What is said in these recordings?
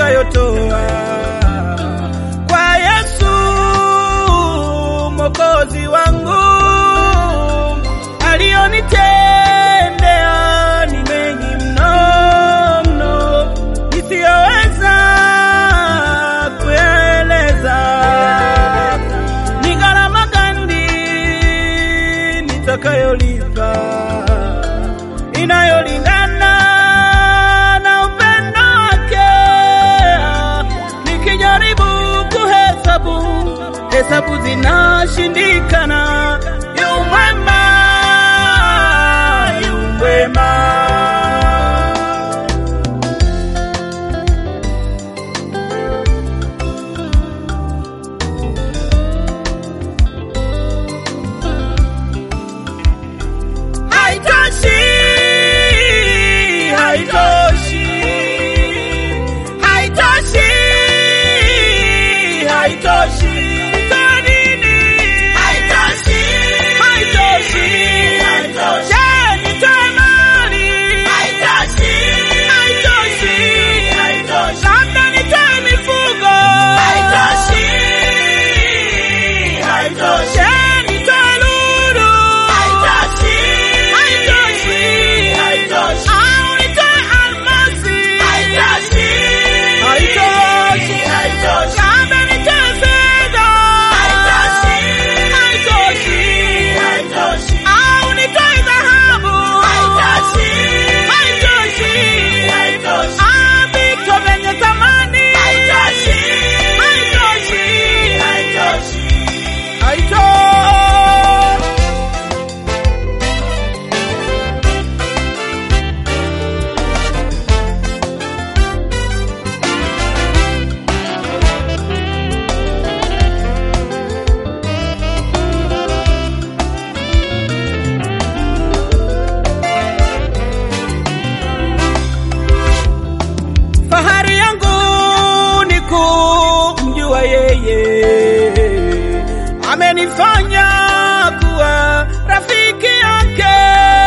nitakayotoa kwa Yesu Mwokozi wangu, alionitendea ni mengi mno mno, nisiyoweza kueleza. Ni gharama gani nitakayolipa inayolingana na upendo wake. Nikijaribu kuhesabu, hesabu zinashindikana. Yu mwema, yu mwema. Haitoshi, haitoshi, haitoshi, haitoshi. Kwa nini? Haitoshi, haitoshi, haitoshi. Je, nitoe mali? Haitoshi, haitoshi, haitoshi. Labda nitoe mifugo? Haitoshi, haitoshi. Je, nitoe lulu? Haitoshi, haitoshi, haitoshi. Au nitoe almasi? Haitoshi, haitoshi, haitoshi. Labda nitoe fedha? Haitoshi, haitoshi, haitoshi. Au nitoe dhahabu? Haitoshi, haitoshi, haitoshi. Ah, vitu vyenye thamani? Haitoshi, haitoshi, haitoshi. Haitoshi. Fahari yangu ni kumjua yeye, amenifanya kuwa rafiki yake,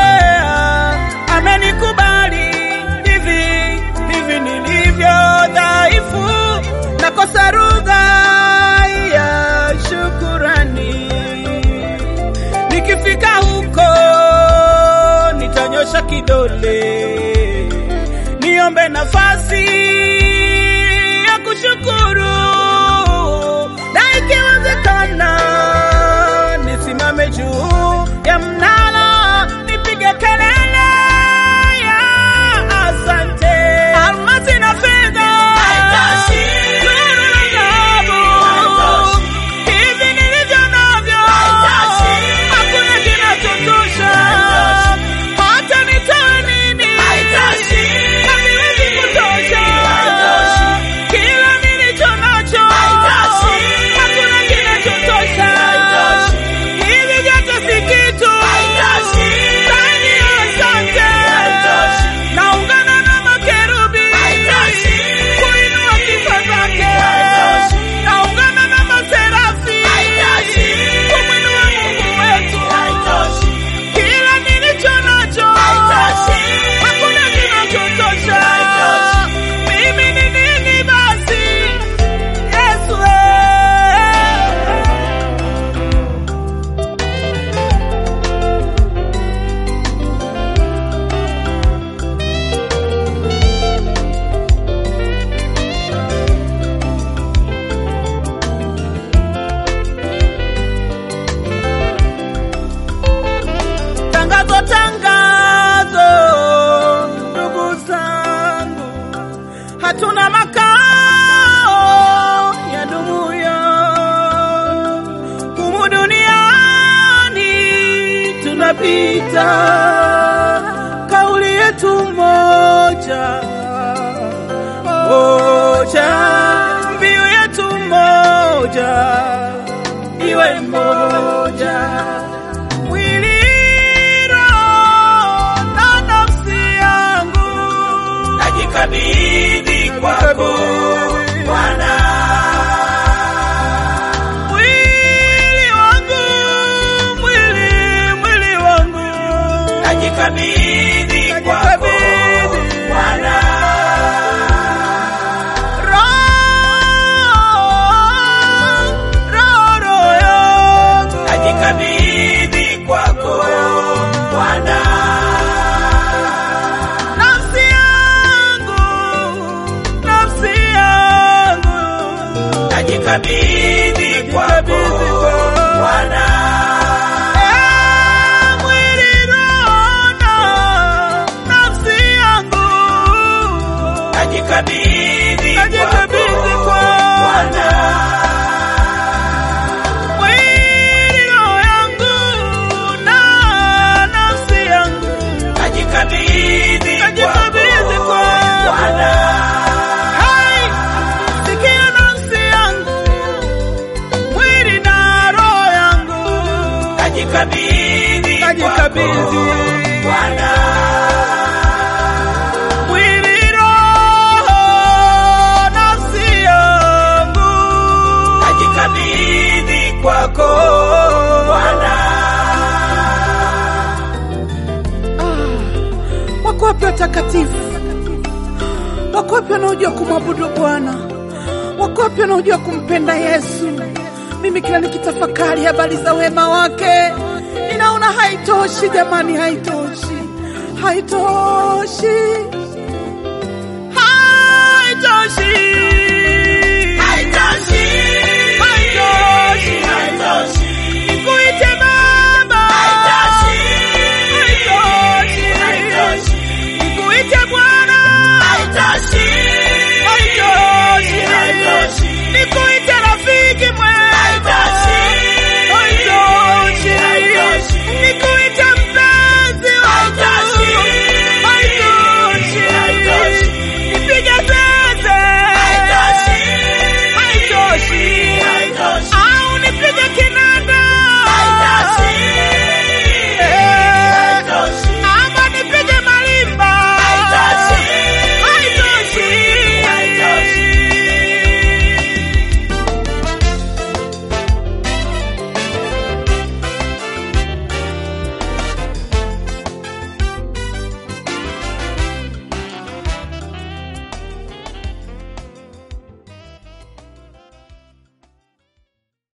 amenikubali hivi hivi nilivyo dhaifu, nakosa lugha ya shukurani. Nikifika huko nitanyosha kidole niombe nafasi ya kushukuru, na ikiwezekana nisimame juu ya mnara nipige kelele ya asante. Almasi na fedha, lulu na dhahabu, hivi nilivyo navyo, hakuna kinachotosha. Hata nitoe nini, haviwezi kutosha. Kila nilicho nacho, hakuna kinachotosha. Hivi vyote si kitu ndani ya asante. Naungana na makerubi kuinua sifa zake. Naungana na maserafi kumwinua Mungu wetu. Kila nilicho nacho hakuna kinachotosha. Mimi ni nini basi, Yesu? eh. Tangazo, tangazo, ndugu zangu, hatuna makao ya dumuyo humu duniani, tunapita. Kauli yetu moja moja, mbiu yetu moja, iwe moja mwili roho na nafsi yangu najikabidhi kwako Bwana, mwili wangu mwili mwili wangu najikabidhi kwako Najikabidhi. Bwana, najikabidhi najikabidhi Bwana, mwili, roho, nafsi yangu najikabidhi kwako Bwana. Wako wapi watakatifu? Wako wapi wanaojua kumwabudu Bwana? Wako wapi wanaojua kumpenda Yesu? Mimi kila nikitafakari habari za wema wake ninaona haitoshi, jamani, haitoshi, haitoshi, haitoshi.